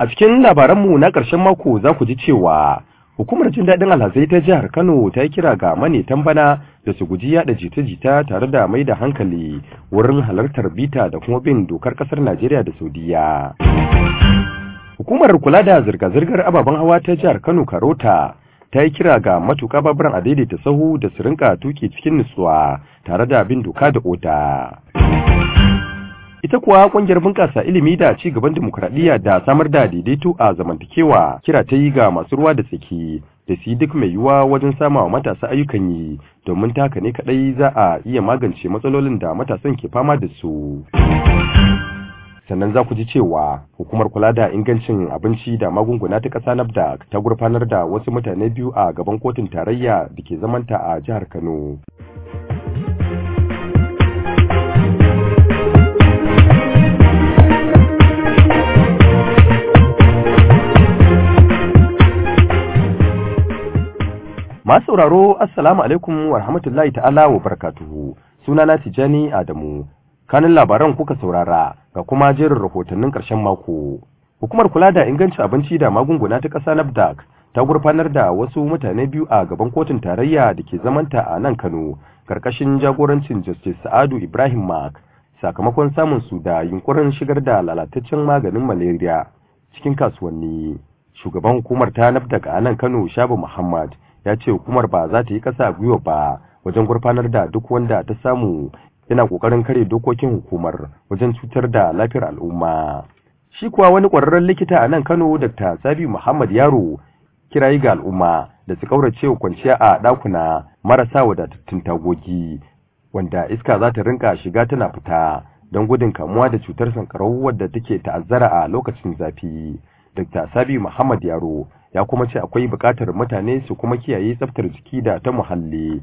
A cikin labaranmu na ƙarshen mako za ku ji cewa hukumar jin daɗin alhazai ta jihar Kano ta yi kira ga manetan bana da su guji yaɗa jita-jita tare da mai da hankali wurin halartar bita da kuma bin dokar ƙasar Najeriya da Saudiya. Hukumar kula da zirga-zirgar ababen hawa ta jihar Kano Karota ta yi kira ga matuƙa baburan a daidaita sahu da su rinka tuki cikin nutsuwa tare da bin doka da oda. Ita kuwa ƙungiyar bunƙasa ilimi da ci gaban dimokuraɗiyya da samar da daidaito a zamantakewa kira ta yi ga masu ruwa da tsaki da su yi duk mai yiwuwa wajen sama wa matasa ayyukan yi domin taka ne kaɗai za a iya magance matsalolin da matasan ke fama da su. sannan za ku ji cewa hukumar kula da ingancin abinci da magunguna ta ƙasa nafda ta gurfanar da wasu mutane biyu a gaban kotun tarayya da ke zamanta a jihar kano masu sauraro assalamu alaikum wa rahmatullahi ta'ala wa barakatuhu sunana tijani adamu kanin labaran kuka saurara ga kuma jerin rahotannin ƙarshen mako. Hukumar kula da ingancin abinci da magunguna ta ƙasa NAFDAC ta gurfanar da wasu mutane biyu a gaban kotun tarayya da ke zamanta a nan Kano, karkashin jagorancin Justice Sa'adu Ibrahim Mark, sakamakon samun su da yunkurin shigar da lalataccen maganin malaria cikin kasuwanni. Shugaban hukumar ta NAFDAC a nan Kano, Shabu Muhammad, ya ce hukumar ba za ta yi ƙasa gwiwa ba wajen gurfanar da duk wanda ta samu yana kokarin kare dokokin hukumar wajen cutar da lafiyar al'umma. Shi kuwa wani ƙwararren likita a nan Kano Dr. Sabi Muhammad Yaro kirayi ga al'umma da su kaurace wa kwanciya a ɗakuna marasa wadatattun tagogi wanda iska za ta rinka shiga tana fita don gudun kamuwa da cutar sankarau wadda take ta'azzara a lokacin zafi. Dr. Sabi Muhammad Yaro ya kuma ce akwai buƙatar mutane su kuma kiyaye tsaftar jiki da ta muhalli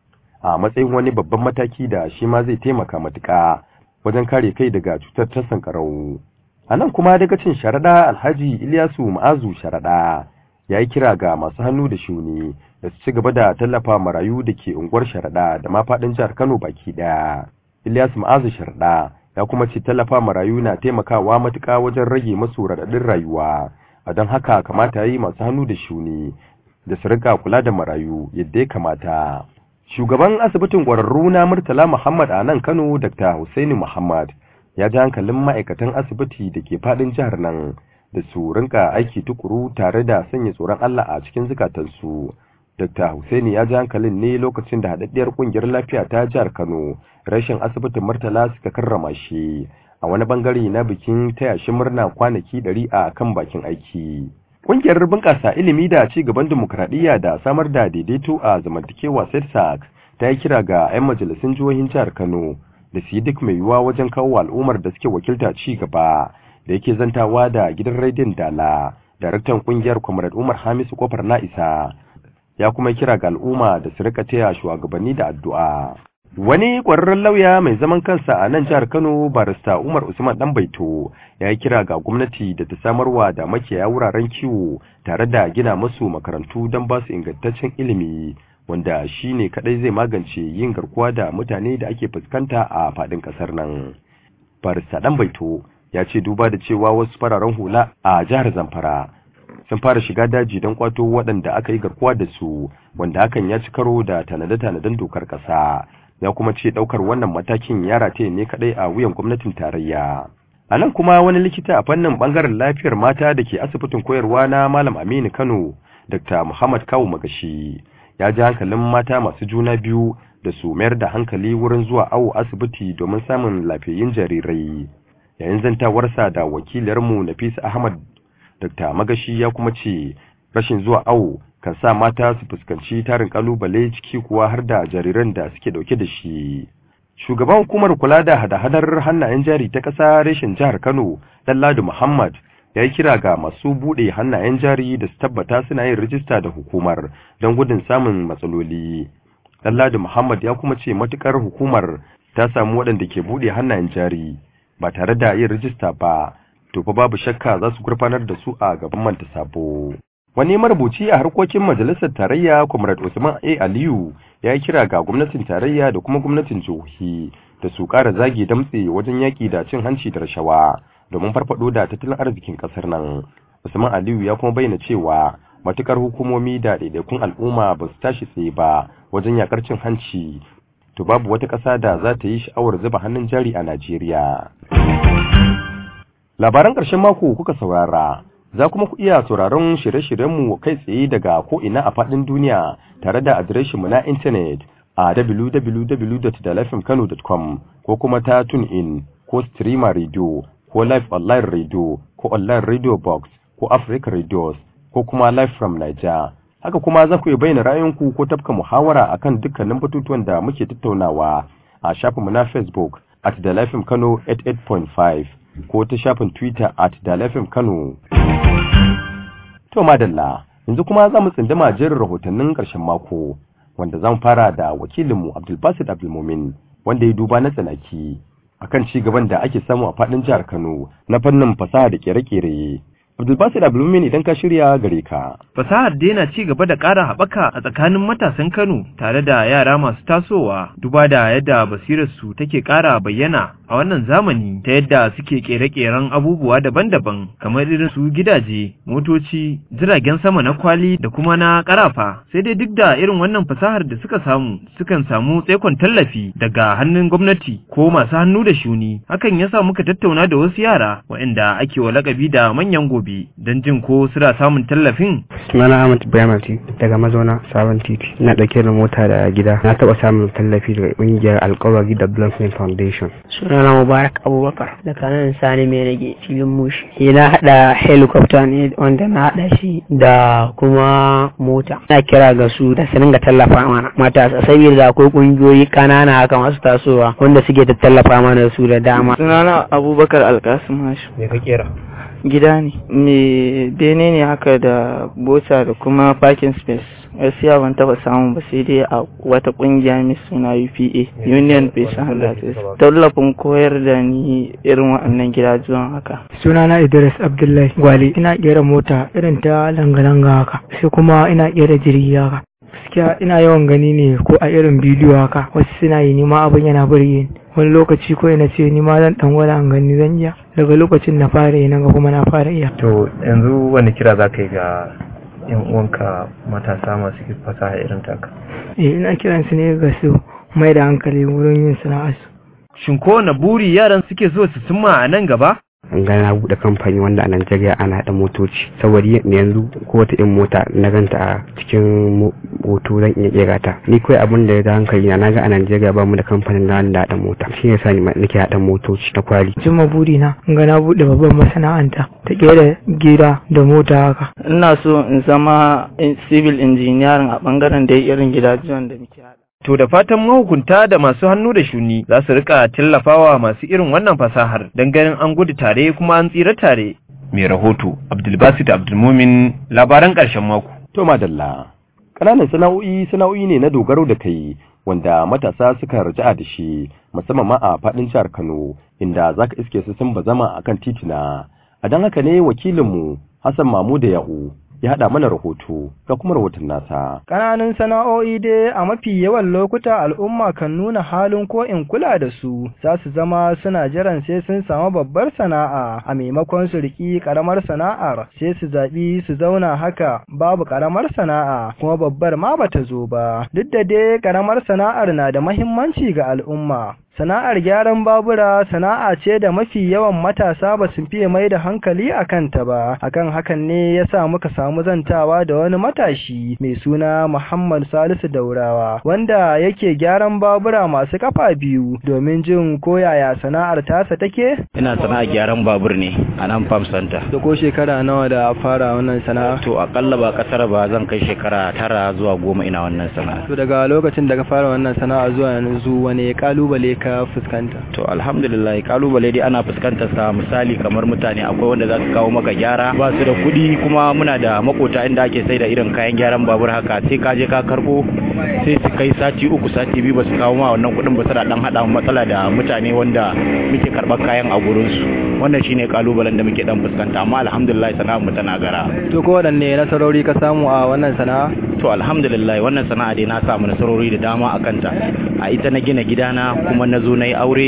a matsayin wani babban mataki da shi ma zai taimaka matuƙa wajen kare kai daga cutar ta sankarau. A nan kuma daga cin sharaɗa Alhaji Ilyasu Ma'azu sharaɗa ya yi kira ga masu hannu da shuni da su ci gaba da tallafa marayu da ke unguwar sharaɗa da ma faɗin jihar Kano baki ɗaya. Ilyasu Ma'azu sharaɗa ya kuma ce tallafa marayu na taimakawa matuƙa wajen rage masu raɗaɗin rayuwa. A don haka kamata ya yi masu hannu da shuni da su riƙa kula da marayu yadda ya kamata. Shugaban asibitin ƙwararru na Murtala Muhammad a nan Kano Dr. Hussaini Muhammad ya ji hankalin ma'aikatan asibiti da ke faɗin jihar nan da su rinka aiki tukuru tare da sanya tsoron Allah a cikin zukatansu. Dr. Hussaini ya ji hankalin ne lokacin da haɗaɗɗiyar ƙungiyar lafiya ta jihar Kano rashin asibitin Murtala suka karrama shi a wani bangare na bikin taya shi murna kwanaki ɗari a kan bakin aiki. Ƙungiyar bunƙasa ilimi da ci gaban dimokuraɗiyya da samar da daidaito a zamantakewa SETSAC ta yi kira ga 'yan majalisun jihohin jihar Kano da su yi duk mai yiwuwa wajen kawo al'ummar da suke wakilta ci gaba da yake zantawa da gidan rediyon Dala. Daraktan ƙungiyar Comrade Umar Hamisu Kofar Na'isa ya kuma kira ga al'umma da su rika taya shugabanni da addu'a. Wani ƙwararren lauya mai zaman kansa a nan jihar Kano barista Umar Usman Ɗanbaito ya yi kira ga gwamnati da ta samarwa da makiyaya wuraren kiwo tare da gina musu makarantu don ba su ingantaccen ilimi wanda shi ne kaɗai zai magance yin garkuwa da mutane da ake fuskanta a faɗin ƙasar nan. Barista Ɗanbaito ya ce duba da cewa wasu fararen hula a jihar Zamfara sun fara shiga daji don kwato waɗanda aka yi garkuwa da su wanda hakan ya ci karo da tanade-tanaden dokar ƙasa. ya kuma ce daukar wannan matakin ya rataye ne kadai a wuyan gwamnatin tarayya a nan kuma wani likita a fannin bangaren lafiyar mata da ke asibitin koyarwa na malam aminu kano dr muhammad kawu magashi ya ji hankalin mata masu juna biyu da su mayar da hankali wurin zuwa awo asibiti domin samun lafiyayyun jarirai yayin zantawarsa da wakilarmu nafisa ahmad dr magashi ya kuma ce rashin zuwa awo kan sa mata su fuskanci tarin kalubale ciki kuwa har da jariran da suke dauke da shi. Shugaban hukumar kula da hada-hadar hannayen jari ta ƙasa reshen jihar Kano, Lalladu Muhammad, ya yi kira ga masu buɗe hannayen jari da su tabbata suna yin rijista da hukumar don gudun samun matsaloli. Lalladu Muhammad ya kuma ce matukar hukumar ta samu waɗanda ke buɗe hannayen jari ba tare da yin rijista ba, to fa babu shakka za su gurfanar da su a gaban manta sabo. Wani marubuci a harkokin majalisar tarayya Comrade Usman A. Aliyu ya yi kira ga gwamnatin tarayya da kuma gwamnatin jihohi da su ƙara zage damtse wajen yaƙi da cin hanci da rashawa domin farfaɗo da tattalin arzikin ƙasar nan. Usman Aliyu ya kuma bayyana cewa matukar hukumomi da daidaikun al'umma ba su tashi tsaye ba wajen yakar cin hanci to babu wata ƙasa da za ta yi sha'awar zuba hannun jari a Najeriya. Labaran ƙarshen mako kuka saurara, za kuma ku iya sauraron shirye-shiryenmu kai tsaye daga ko'ina a faɗin duniya tare da adireshinmu na intanet a www.dalafimkano.com ko kuma ta in ko streamer radio ko live online radio ko online radio box ko Africa radios ko kuma live from Niger. haka kuma za ku yi bayyana ra'ayinku ko tafka muhawara akan dukkanin batutuwan da muke tattaunawa a shafinmu na Facebook at Dalafim Kano 88.5 ko ta shafin Twitter at Dalafim Kano. To madalla, yanzu kuma za mu tsindima jerin rahotannin ƙarshen mako wanda zan fara da wakilinmu Abdulbasid Abdulmumin wanda ya duba na tsanaki akan ci gaban da ake samu a faɗin jihar Kano na fannin fasaha da kere-kere. Abdulbasir Abdulmumin idan ka shirya gare ka. Fasahar daina ci gaba da ƙara haɓaka a tsakanin matasan Kano tare da yara masu tasowa duba da yadda basirarsu take ƙara bayyana a wannan zamani ta yadda suke ƙere-ƙeren abubuwa daban-daban kamar irin su gidaje, motoci, jiragen sama na kwali da kuma na ƙarafa. Sai dai duk da irin wannan fasahar da suka samu sukan samu tsaikon tallafi daga hannun gwamnati ko masu hannu da shuni. Hakan ya sa muka tattauna da wasu yara waɗanda ake wa lakabi da manyan gobe. gobe don jin ko suna samun tallafin? Sunana Ahmad Ibrahim daga mazauna Sabon Titi. Ina ɗauke da mota da gida. Na taɓa samun tallafi daga ƙungiyar Alkawari Development Foundation. Sunana Mubarak Abubakar daga nan Sani mai rage filin mushi. na haɗa helicopter ne wanda na haɗa shi da kuma mota. Ina kira ga su da su dinga tallafa mana matasa saboda akwai ƙungiyoyi ƙanana haka masu tasowa wanda suke tallafa mana su da dama. Sunana Abubakar Alkasim Hashim. Me ka kera? gida ne me bene ne haka da bota da kuma parking space gaskiya ban taba samu ba sai dai a wata kungiya mai suna UPA Union Patient Handlers tallafin koyar da ni irin waɗannan gidajen haka sunana Idris Abdullahi Gwale ina kera mota irin ta langa-langa haka sai kuma ina kera jirgi haka gaskiya ina yawan gani ne ko a irin bidiyo haka wasu suna yi nima abin yana burge ni wani lokaci ko ina ce ni ma zan dan gwada an gani zan iya daga lokacin na fara yi naga kuma na fara iya to yanzu wani kira za ka yi ga yan uwanka matasa masu fasaha irin taka eh ina kiran su ne ga su mai da hankali wurin yin sana'arsu Shin kowane buri yaran suke so su cimma a nan gaba? an ga na buɗe kamfani wanda a Najeriya ana haɗa motoci saboda yanzu ko wata in mota na ganta a cikin hoto zan iya kera ta ni kawai abin da ya da hankali na naga a Najeriya ba mu da kamfanin da wanda haɗa mota shi yasa ni nake haɗa motoci na kwali cimma buri na ga na buɗe babban masana'anta ta kera gida da mota haka ina so in zama civil engineering a bangaren da irin gidajen da muke haɗa To da fatan mahukunta da masu hannu da shuni za su rika tallafawa masu irin wannan fasahar don ganin an gudu tare kuma an tsira tare. Mai rahoto Abdulbasit Abdulmumin labaran ƙarshen mako. To madalla. Ƙananan sana'o'i sana'o'i ne na dogaro da kai wanda matasa suka raja'a da shi musamman ma a faɗin jihar Kano inda zaka iske su sun bazama akan titina. A don haka ne wakilinmu Hassan Mamuda Ya'u ya haɗa mana rahoto ga kuma rahoton nasa. Ƙananan sana'o'i dai a mafi yawan lokuta al'umma kan nuna halin ko in kula da su, za su zama suna jiran sai sun samu babbar sana'a a maimakon su riƙi ƙaramar sana'ar sai su zaɓi su zauna haka babu ƙaramar sana'a kuma babbar ma bata zo ba. Duk da dai ƙaramar sana'ar na da mahimmanci ga al'umma. Sana'ar gyaran babura sana'a ce da mafi yawan matasa ba su fiye mai da hankali a kanta ba, akan hakan ne ya sa muka samu zantawa da wani matashi mai suna Muhammad Salisu Daurawa, wanda yake gyaran babura masu kafa biyu domin jin koyaya sana'ar tasa take? Ina sana'ar gyaran babur ne a nan Farm Center. Da ko shekara nawa da fara wannan sana'a? To akalla ba kasar ba zan kai shekara tara zuwa goma ina wannan sana'a. To daga lokacin da ka fara wannan sana'a zuwa yanzu wane kalubale ka fuskanta? To alhamdulillah kalubale dai ana fuskantar sa misali kamar mutane akwai wanda za su kawo maka gyara ba su da kuɗi kuma muna da makota inda ake sai da irin kayan gyaran babur haka sai ka je ka karbo sai su kai sati uku sati biyu ba su kawo ma wannan kuɗin ba su da dan hada matsala da mutane wanda muke karɓar kayan a gurin su wannan shine kalubalen da muke dan fuskanta amma alhamdulillah sana'ar mu tana gara. To ko wadanne nasarori ka samu a wannan sana'a? To alhamdulillah wannan sana'a dai na samu nasarori da dama a kanta a ita na gina gidana kuma na zo na yi aure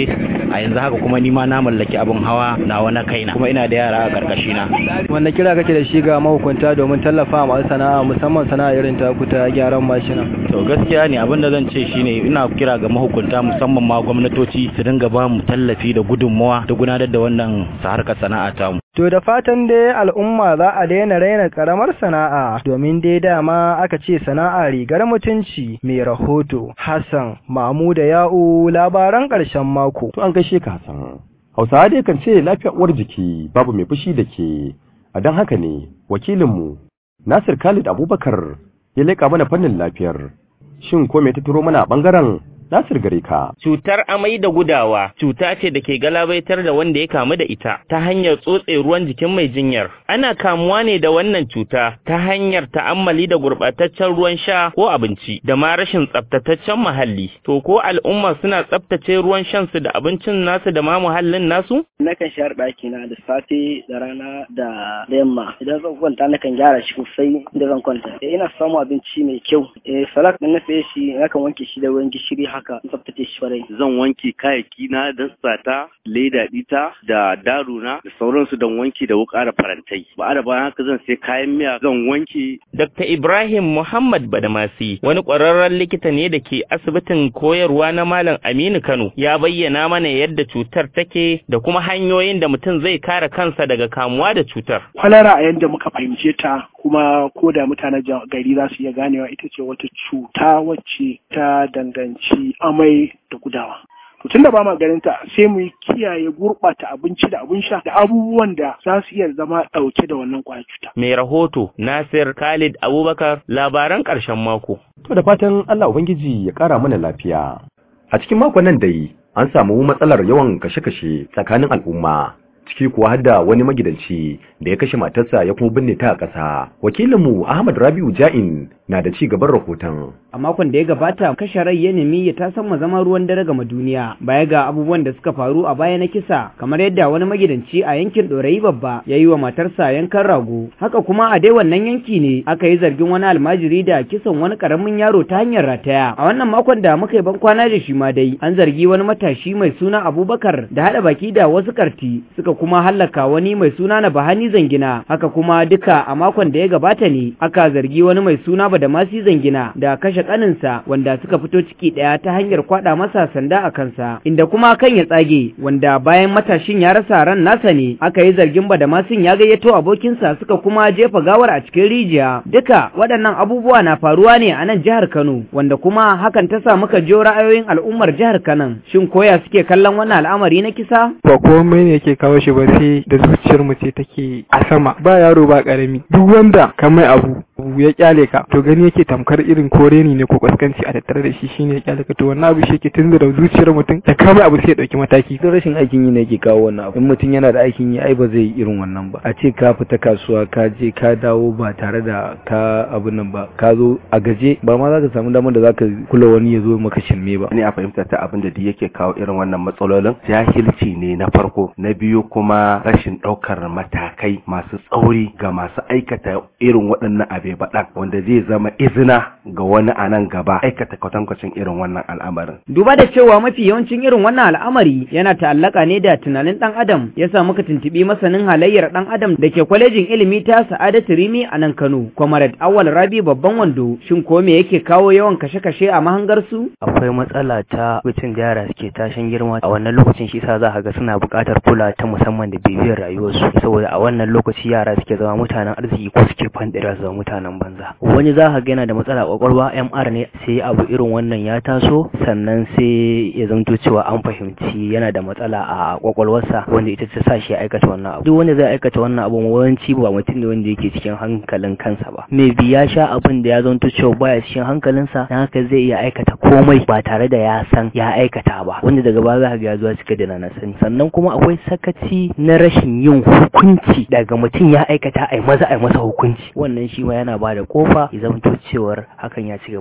a yanzu haka kuma ni ma na mallaki abin hawa nawa na kaina kuma ina da yara a karkashi na wanda kira kake da shi ga mahukunta domin tallafa masu sana'a musamman sana'a irin ta ta gyaran mashina to gaskiya ne abin da zan ce shine ina kira ga mahukunta musamman ma gwamnatoci su dinga ba mu tallafi da gudunmawa da gudanar da wannan harkar sana'a ta mu To da fatan dai al'umma za a daina raina karamar sana'a domin dai dama aka ce sana'a rigar mutunci mai rahoto Hassan Mamuda Ya'u labaran ƙarshen mako. To an gaishe ka Hassan. Hausawa dai kan ce lafiyar uwar jiki babu mai fushi da ke. A don haka ne wakilinmu Nasir Khalid Abubakar ya leƙa mana fannin lafiyar. Shin ko me ta turo mana a ɓangaren Nasir gare ka. Cutar amai da gudawa cuta ce da ke galabaitar da wanda ya kamu da ita ta hanyar tsotse ruwan jikin mai jinyar. Ana kamuwa ne da wannan cuta ta hanyar ta'ammali da gurɓataccen ruwan sha ko abinci da ma rashin tsaftataccen muhalli. To ko al'umma suna tsaftace ruwan shan su da abincin nasu da ma muhallin nasu? Nakan share ɗaki na da safe da rana da yamma. Idan zan kwanta nakan gyara shi sosai inda zan kwanta. Ina samun abinci mai kyau. Eh salak ɗin na saye shi nakan wanke shi da ruwan gishiri haka tsaftace shi farai. Zan wanke kayayyaki na da sata, leda ɗita da daruna da sauransu don wanki da wuƙa da farantai. Ba da bayan haka zan sai kayan miya zan wanke. Dr. Ibrahim Muhammad Badamasi wani ƙwararren likita ne da ke asibitin koyarwa na Malam Aminu Kano ya bayyana mana yadda cutar take da kuma hanyoyin da mutum zai kare kansa daga kamuwa da cutar. Kwalara a yadda muka fahimce ta kuma ko da mutanen gari za su iya ganewa ita ce wata cuta wacce ta danganci amai da gudawa. To tunda ba ma ganin ta sai mu kiyaye gurɓata abinci da abin sha da abubuwan da za su iya zama ɗauke da wannan ƙwayar cuta. Mai rahoto Nasir Khalid Abubakar labaran ƙarshen mako. To da fatan Allah Ubangiji ya ƙara mana lafiya. A cikin makon nan dai an samu matsalar yawan kashe-kashe tsakanin al'umma. ciki kuwa har da wani magidanci da ya kashe matarsa ya kuma binne ta a ƙasa. Wakilinmu Ahmad Rabiu Ja'in na da ci gaban rahoton. A makon da ya gabata kashe rai ya nemi ya tasan zama ruwan dare gama duniya baya ga abubuwan da suka faru a baya na kisa kamar yadda wani magidanci a yankin Dorayi babba ya yi wa matarsa yankan rago. Haka kuma a dai wannan yanki ne aka yi zargin wani almajiri da kisan wani karamin yaro ta hanyar rataya. A wannan makon da muka yi ban kwana da shi ma dai an zargi wani matashi mai suna Abubakar da haɗa baki da wasu karti suka kuma hallaka wani mai suna na Bahani Zangina haka kuma duka a makon da ya gabata ne aka zargi wani mai suna Badamasi Zangina da kashe kaninsa wanda suka fito ciki daya ta hanyar kwada masa sanda a kansa inda kuma kan ya tsage wanda bayan matashin ya rasa ran nasa ne aka yi zargin Badamasin ya gayyato abokinsa suka kuma jefa gawar a cikin rijiya duka waɗannan abubuwa na faruwa ne a nan jihar Kano wanda kuma hakan ta sa muka jiyo ra'ayoyin al'ummar jihar Kano shin koya suke kallon wannan al'amari na kisa ba komai ne yake kawo shi ba sai da zuciyar mu ce take a sama ba yaro ba karami duk wanda ka mai abu ya kyale ka to gani yake tamkar irin kore ne ko kaskanci a tattare da shi shine ya kyale ka to wannan abu shi yake tunzura zuciyar mutum da ka mai abu sai ya dauki mataki don rashin aikin yi ne yake kawo wannan abu in mutum yana da aikin yi ai ba zai yi irin wannan ba a ce ka fita kasuwa ka je ka dawo ba tare da ka abu nan ba ka zo a gaje ba ma za ka samu damar da za ka kula wani ya zo maka shirme ba ni a fahimta ta abin da yake kawo irin wannan matsalolin jahilci ne na farko na biyu kuma rashin ɗaukar matakai masu tsauri ga masu aikata irin waɗannan abe baɗan wanda zai zama izina ga wani a nan gaba aikata kwatankwacin irin wannan al'amarin. Duba da cewa mafi yawancin irin wannan al'amari yana ta'allaka ne da tunanin ɗan adam ya sa muka tuntuɓi masanin halayyar ɗan adam da ke kwalejin ilimi ta Sa'adatu Rimi a nan Kano. Comrade Awal Rabi babban wando shin ko me yake kawo yawan kashe-kashe a mahangar su? Akwai matsala ta lokacin da yara suke tashin girma a wannan lokacin shi sa za ka ga suna buƙatar kula ta musamman da bibiyar rayuwarsu saboda a wannan lokaci yara suke zama mutanen arziki ko suke fandira zama mutanen banza wani za ka ga yana da matsala kwakwalwa MR ne sai abu irin wannan ya taso sannan sai ya zanto cewa an fahimci yana da matsala a kwakwalwarsa wanda ita ta sa shi ya aikata wannan abu duk wanda zai aikata wannan abu yawanci ba mutum ne wanda yake cikin hankalin kansa ba me bi ya sha abin da ya zanto cewa baya cikin hankalinsa dan haka zai iya aikata komai ba tare da ya san ya aikata ba wanda daga baya za ka ga ya zuwa cika da na sani sannan kuma akwai sakaci na rashin yin hukunci daga mutum ya aikata ai maza ai masa hukunci wannan shi ma yana ba da kofa ya zamto cewar hakan ya ci gaba da faru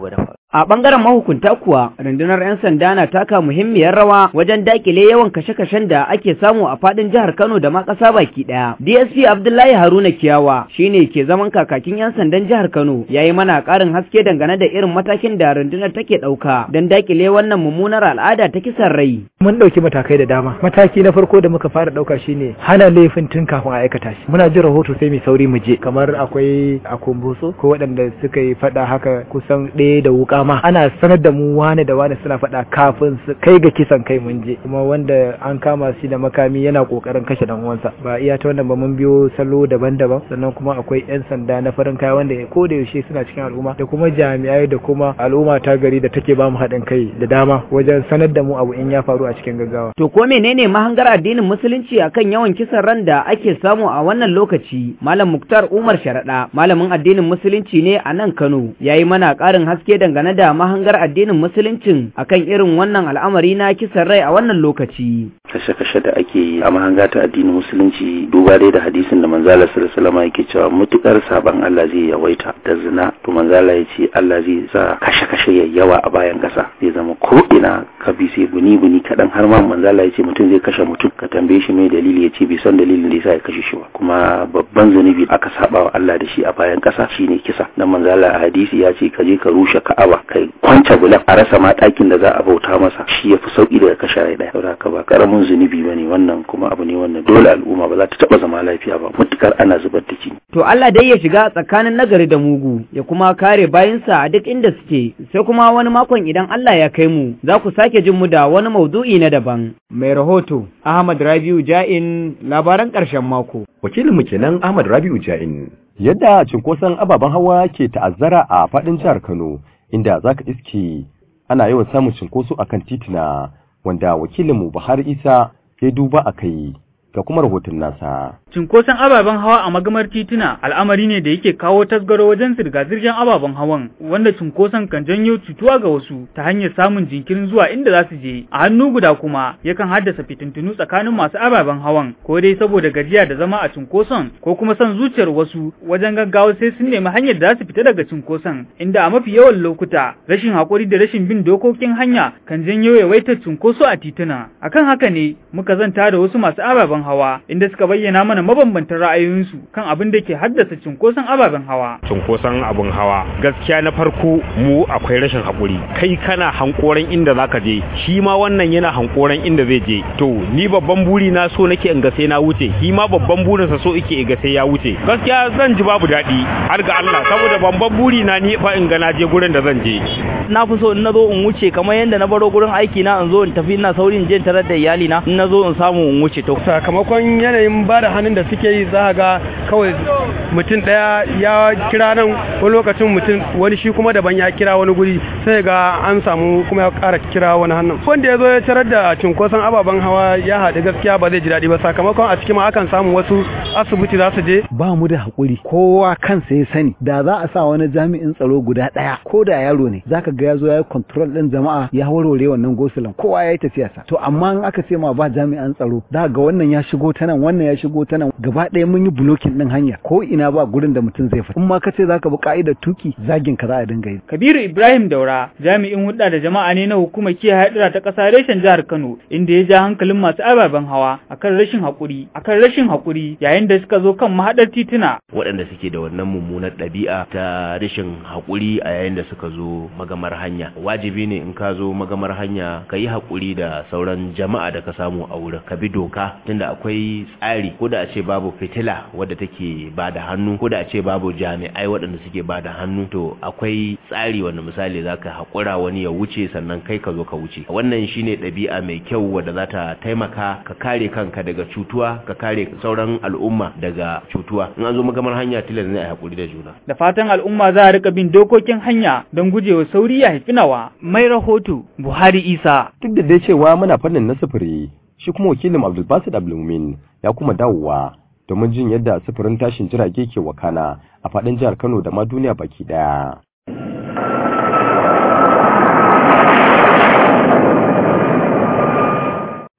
A ɓangaren mahukunta kuwa, rundunar 'yan sanda na taka muhimmiyar rawa wajen dakile yawan kashe-kashen da ake samu a faɗin jihar Kano da ma ƙasa baki ɗaya. DSP Abdullahi Haruna Kiyawa shine ke zaman kakakin 'yan sandan jihar Kano, ya yi mana ƙarin haske dangane da irin matakin da rundunar take ɗauka don dakile wannan mummunar al'ada ta kisan rai. Mun ɗauki matakai da dama. Mataki na farko da muka fara ɗauka shine hana laifin tun kafin a aikata shi. Muna jin rahoto sai mai sauri mu je. Kamar akwai a Kumbotso ko waɗanda suka yi faɗa haka kusan ɗaya da wuƙa ma ana sanar da mu wane da wane suna faɗa kafin su kai ga kisan kai mun je kuma wanda an kama shi da makami yana kokarin kashe dan uwansa ba iya ta wannan ba mun biyo salo daban-daban sannan kuma akwai yan sanda na farin kaya wanda ko da yaushe suna cikin al'umma da kuma jami'ai da kuma al'umma ta gari da take ba mu haɗin kai da dama wajen sanar da mu abu in ya faru a cikin gaggawa To ko menene mahangar addinin musulunci akan yawan kisan ran da ake samu a wannan lokaci? Malam Muktar Umar Sharaɗa, malamin addinin musulunci ne a nan Kano, yayi mana ƙarin haske dangane da mahangar addinin musuluncin akan irin wannan al'amari na kisan rai a wannan lokaci. kashe-kashe da ake yi a mahanga ta addinin musulunci duba dai da hadisin da manzala sallallahu alaihi yake cewa mutukar saban Allah zai yawaita da zina to manzala ya ce Allah zai sa kashe-kashe ya yawa a bayan kasa zai zama ko ina ka bi sai buni buni kadan har ma manzala ya ce mutum zai kashe mutum ka tambaye shi mai dalili ya ce bai san dalilin da yasa ya kashe shi ba kuma babban zunubi aka saba wa Allah da shi a bayan kasa shine kisa dan manzala a hadisi ya ce ka je ka rushe Ka'aba kai kwance bulan a rasa ma ɗakin da za a bauta masa shi yafi sauki daga kashe rai daya saboda haka ba karamin zunubi bane wannan kuma abu ne wannan dole al'umma ba za ta taba zama lafiya ba mutukar ana zubar da jini To Allah dai ya shiga tsakanin nagari da mugu ya kuma kare bayinsa a duk inda suke sai kuma wani makon idan Allah ya kai mu za ku sake jin mu da wani maudu'i na daban. Mai rahoto Ahmad Rabiu Ja'in labaran ƙarshen mako. Wakilinmu kenan Ahmad Rabiu Ja'in. Yadda cinkoson ababen hawa ke ta'azzara a faɗin jihar Kano inda za ka iske ana yawan samun cinkoso akan titina wanda wakilinmu Buhari Isa ya duba a kai ga kuma rahoton nasa. Cinkoson ababen hawa a magamar tituna al'amari ne da yake kawo tasgaro wajen zirga-zirgar ababen hawan wanda cinkoson kan janyo cutuwa ga wasu ta hanyar samun jinkirin zuwa inda za su je. A hannu guda kuma yakan haddasa fitintunu tsakanin masu ababen hawan ko dai saboda gajiya da zama a cinkoson ko kuma son zuciyar wasu wajen gaggawa sai sun nemi hanyar da za su fita daga cinkoson inda a mafi yawan lokuta rashin haƙuri da rashin bin dokokin hanya kan janyo yawaitar cinkoso a tituna. Akan haka ne muka zanta da wasu masu ababen hawa inda suka bayyana mana mabambantan ra'ayoyinsu kan abin da ke haddasa cunkoson ababen hawa. Cunkoson abin hawa gaskiya na farko mu akwai rashin haƙuri kai kana hankoran inda zaka je shi ma wannan yana hankoran inda zai je to ni babban buri na so nake in ga sai na wuce shi ma babban burin sa so yake in ga sai ya wuce gaskiya zan ji babu daɗi har ga Allah saboda babban buri na ni fa in ga na je gurin da zan je. Na fi so in na zo in wuce kamar yadda na baro gurin aiki na in zo in tafi ina saurin je tarar da iyali na in na zo in samu in wuce to. sakamakon yanayin ba da hannun da suke yi za ga kawai mutum ɗaya ya kira nan wani lokacin mutum wani shi kuma daban ya kira wani guri sai ga an samu kuma ya ƙara kira wani hannun wanda ya zo ya tarar da cunkoson ababen hawa ya haɗu gaskiya ba zai ji daɗi ba sakamakon a cikin ma akan samu wasu asibiti za su je ba mu da haƙuri kowa kansa ya sani da za a sa wani jami'in tsaro guda ɗaya ko da yaro ne zaka ga ya zo ya yi control ɗin jama'a ya warware wannan gosulan kowa ya yi tafiyarsa to amma in aka ce ma ba jami'an tsaro za ga wannan ya shigo ta nan wannan ya shigo ta nan gaba ɗaya mun yi blocking ɗin hanya ko ina ba gurin da mutum zai fita in ma ka ce zaka bi ka'idar tuki zagin ka za a dinga yi Kabiru Ibrahim Daura jami'in hudda da jama'a ne na hukumar kiyaye hadura ta ƙasa reshen jihar Kano inda ya ja hankalin masu ababen hawa akan rashin haƙuri akan rashin haƙuri yayin da suka zo kan mahaɗar tituna waɗanda suke da wannan mummunar ɗabi'a ta rashin haƙuri a yayin da suka zo magamar hanya wajibi ne in ka zo magamar hanya ka yi haƙuri da sauran jama'a da ka samu a wurin ka bi doka tunda akwai tsari ko da a ce babu fitila wadda take ba da hannu ko da a ce babu jami'ai waɗanda suke ba da hannu to akwai tsari wanda misali za ka haƙura wani ya wuce sannan kai ka zo ka wuce wannan shine ɗabi'a mai kyau wadda za ta taimaka ka kare kanka daga cutuwa ka kare sauran al'umma daga cutuwa in an zo magamar hanya tilas ne a haƙuri da juna da fatan al'umma za a rika bin dokokin hanya don gujewa sauri ya haifi nawa mai rahoto Buhari Isa duk da dai cewa muna fannin na sufuri shi kuma wakilin Abdulbasid Abdulmumin ya kuma dawowa domin jin yadda sufurin tashin jirage ke wakana a faɗin jihar Kano da ma duniya baki ɗaya.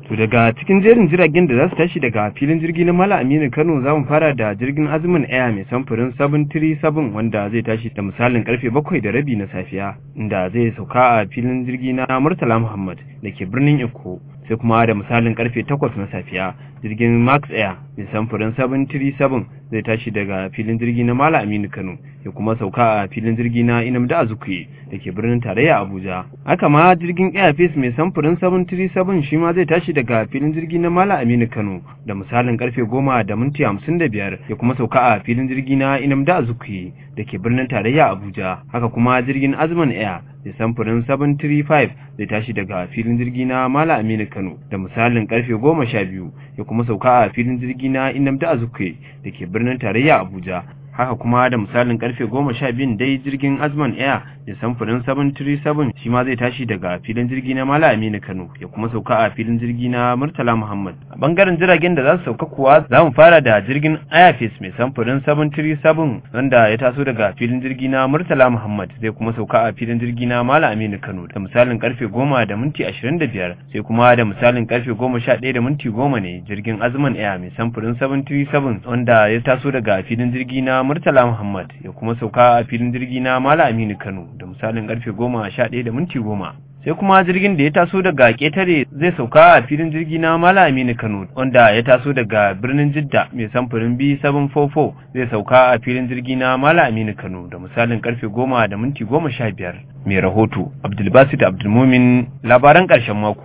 To daga cikin jerin jiragen da za su tashi daga filin jirgi na Mala Aminu Kano za mu fara da jirgin Azumin Air mai samfurin 737 wanda zai tashi da misalin karfe bakwai da rabi na safiya inda zai sauka a filin jirgi na Murtala Muhammad da ke birnin Eko sai kuma da misalin karfe 8 na safiya jirgin Max Air mai samfurin 737 zai tashi daga filin jirgi na Mala Aminu Kano ya kuma sauka a filin jirgi na Inamda Azukuye da ke birnin tarayya Abuja. Haka ma jirgin Airface mai samfurin 737 shi ma zai tashi daga filin jirgi na Mala Aminu Kano da misalin karfe 10 da minti 55 ya kuma sauka a filin jirgi na Inamda Azukuye da ke birnin tarayya Abuja. Haka kuma jirgin Azman Air mai samfurin 735 zai tashi daga filin jirgi na Mala Aminu Kano da misalin karfe 12 ya kuma sauka a filin jirgi na Inamda Azukuye da ke birnin tarayya Abuja. haka kuma da misalin karfe goma sha biyun dai jirgin azman air da samfurin 737 shi ma zai tashi daga filin jirgi na mala aminu kano ya kuma sauka a filin jirgi na murtala muhammad a bangaren jiragen da za su sauka kuwa za mu fara da jirgin airface mai samfurin 737 wanda ya taso daga filin jirgi na murtala muhammad zai kuma sauka a filin jirgi na mala aminu kano da misalin karfe goma da minti 25 sai kuma da misalin karfe goma sha ɗaya da minti goma ne jirgin azman air mai samfurin 737 wanda ya taso daga filin jirgi na Murtala Muhammad ya kuma sauka a filin jirgi na Mala Aminu Kano da misalin karfe goma sha ɗaya da minti goma. Sai kuma jirgin da ya taso daga ƙetare zai sauka a filin jirgi na Mala Aminu Kano wanda ya taso daga birnin Jidda mai samfurin B744 zai sauka a filin jirgi na Mala Aminu Kano da misalin karfe goma da minti goma sha biyar. Mai rahoto Abdulbasit Abdulmumin labaran ƙarshen mako.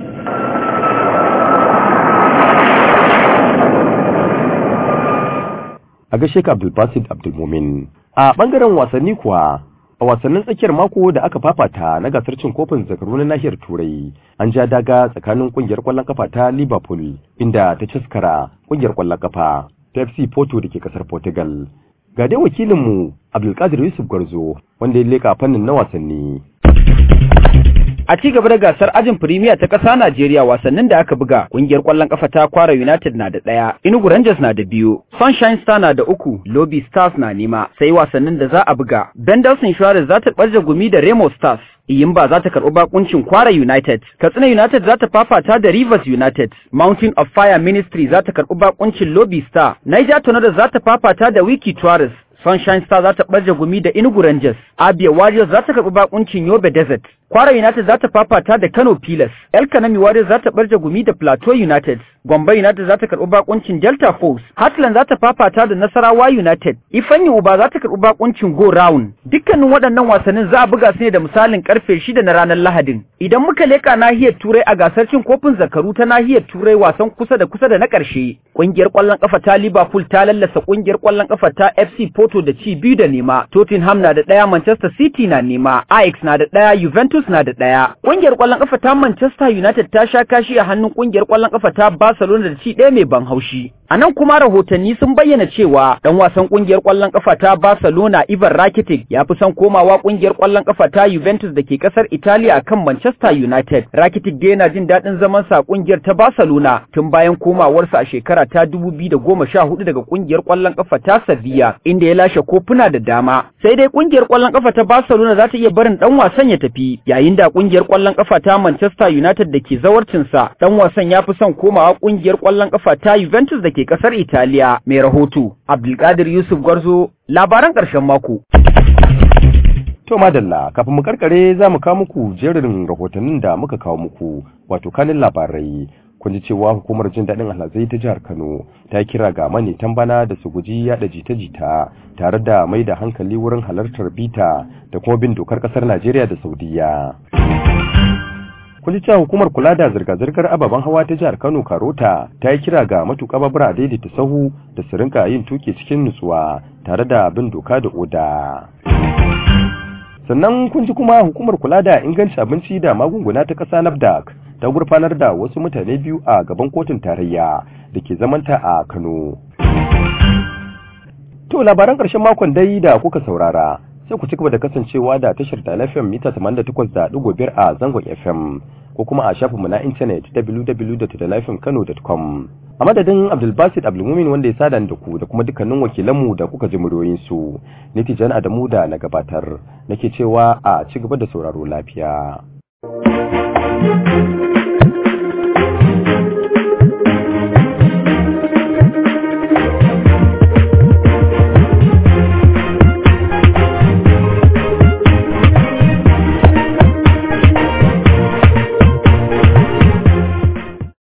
a gaishe ka Abdulbasid Abdulmumin. A bangaren wasanni kuwa a wasannin tsakiyar mako da aka fafata na gasar cin kofin zakaru na nahiyar Turai an ja daga tsakanin kungiyar kwallon kafa ta Liverpool inda ta caskara kungiyar kwallon kafa ta FC Porto da ke kasar Portugal. Ga dai wakilinmu Abdulkadir Yusuf Gwarzo wanda ya leka fannin na wasanni. A ci gaba da gasar ajin Premier ta ƙasa Najeriya wasannin da aka buga, ƙungiyar ƙwallon ƙafa ta Kwara United na da ɗaya, Enugu Rangers na da biyu, Sunshine Star na da uku, Lobby Stars na nema, sai wasannin da za a buga. Bendels Insurance za ta ɓarje gumi da Remo Stars, Iyimba za ta karɓi bakuncin Kwara United, Katsina United za ta fafata da Rivers United, Mountain of Fire Ministry za ta karɓi bakuncin Lobby Star, Niger Tornadoes za ta fafata da Wiki Tourist, Sunshine Star za ta ɓarje gumi da Enugu Rangers, Abia Warriors za ta karɓi bakuncin Yobe Desert, Kwara United za ta fafata da Kano Pilas, El Kanami Warriors za ta ɓarje gumi da Plateau United, Gombe United za ta karɓi bakuncin Delta Force, Heartland za ta fafata da Nasarawa United, Ifanyi Uba za ta karɓi bakuncin Go Round. Dukkanin waɗannan wasannin za a buga su ne da misalin karfe shida na ranar Lahadin. Idan muka leƙa nahiyar Turai a gasar cin kofin zakaru ta nahiyar Turai wasan kusa da kusa da na ƙarshe, ƙungiyar ƙwallon ƙafa ta Liverpool ta lallasa ƙungiyar ƙwallon ƙafa ta FC Porto da ci biyu da nema, Tottenham na da ɗaya, Manchester City na nema, Ajax na da ɗaya, Juventus na da ɗaya. Ƙungiyar ƙwallon ƙafa ta Manchester United ta sha kashi a hannun ƙungiyar ƙwallon ƙafa ta Barcelona da ci ɗaya mai ban haushi. A nan kuma rahotanni sun bayyana cewa ɗan wasan ƙungiyar ƙwallon ƙafa ta Barcelona Ivan Rakitic ya fi son komawa ƙungiyar ƙwallon ƙafa ta Juventus da ke ƙasar Italiya kan Manchester United. Rakitic dai yana jin daɗin zaman sa ƙungiyar ta Barcelona tun bayan komawarsa a shekara ta 2014 daga ƙungiyar ƙwallon ƙafa ta Sevilla inda ya lashe kofuna da dama. Sai dai ƙungiyar ƙwallon ƙafa ta Barcelona za ta iya barin ɗan wasan ya tafi yayin da ƙungiyar ƙwallon ƙafa ta Manchester United da ke zawarcinsa ɗan wasan ya fi son komawa ƙungiyar ƙwallon ƙafa ta Juventus da ke ƙasar Italiya. Mai rahoto Abdulkadir Yusuf Gwarzo labaran ƙarshen mako. To madalla kafin mu karkare za mu kawo muku jerin rahotannin da muka kawo muku wato kanin labarai kun ji cewa hukumar jin daɗin alhazai ta jihar Kano ta kira ga manitan bana da su guji yaɗa jita-jita tare da mai da hankali wurin halartar bita da kuma bin dokar ƙasar Najeriya da Saudiya. kun ji cewa hukumar kula da zirga-zirgar ababen hawa ta jihar Kano Karota ta yi kira ga matuƙa babura daidaita sahu da su rinka yin tuki cikin nutsuwa tare da bin doka da oda. sannan kun ji kuma hukumar kula da inganci abinci da magunguna ta ƙasa nafdac ta gurfanar da wasu mutane biyu a gaban kotun tarayya da ke zamanta a kano to labaran ƙarshen makon dai da kuka saurara sai ku ci gaba da kasancewa da tashar da fm mita 88.5 a zangon fm ko kuma a shafinmu na intanet www.dalafmkano.com a madadin abdulbasid abdulmumin wanda ya sada da ku da kuma dukkanin wakilanmu da kuka ji muryoyinsu ni tijan adamu da na gabatar nake cewa a ci gaba da sauraro lafiya